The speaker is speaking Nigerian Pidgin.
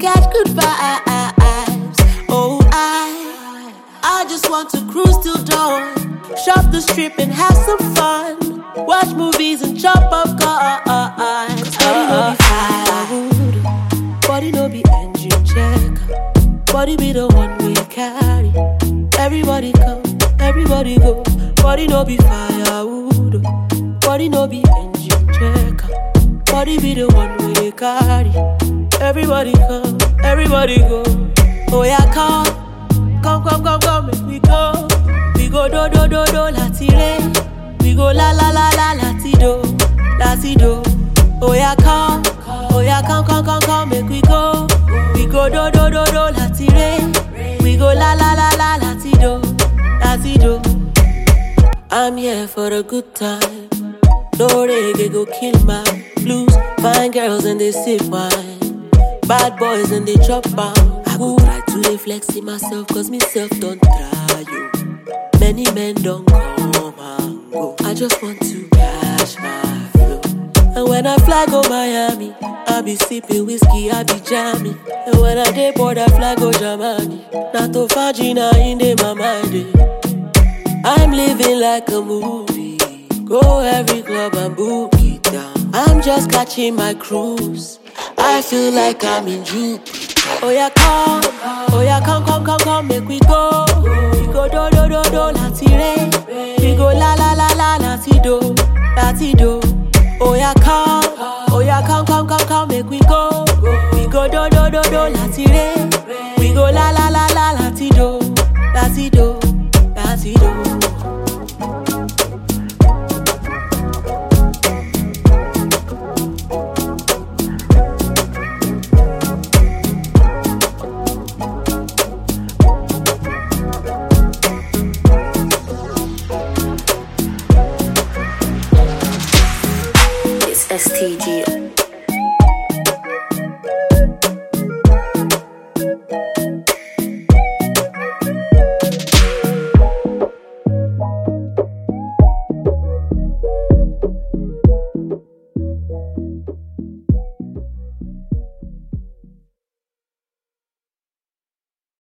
catch good vibes. Oh, I, I just want to cruise till dawn. Shop the strip and have some fun. Watch movies and chop up cars. Body no be firewood. Body no be engine check. Body be the one we carry. Everybody come, everybody go. Body no be firewood. Body no be engine check. Body be the one we carry. Everybody come, everybody go. Oh yeah, come, come, come, come, come, make we go. We go do do do do lati re. We go la la la la lati do, lati do. Oh yeah, come, oh yeah, come, come, come, come, make we go. We go do do do do lati re. We go la la la la lati do, lati do. I'm here for a good time. No reggae go kill my blues. Fine girls and they sip wine. Bad boys and they chop out. I go try to dey flex in myself cause myself don't try you. Many men don't come and go. I just want to cash my flow. And when I fly go Miami, I be sipping whiskey, I be jamming. And when I dey board, I fly go Germany. Not to Fajina in the my mind. eh. I'm living like a movie. Go every club and book it down. I'm just catching my cruise. I feel like I'm in Jupiter. Oh yeah, come, oh yeah, come, come, come, come, make we go. We go do do do do lati re. We go la la la la lati do, lati do. Oh yeah, come, oh yeah, come, come, come, come, make we go. We go do do do do lati re. We go la la la la lati do, lati do, lati do.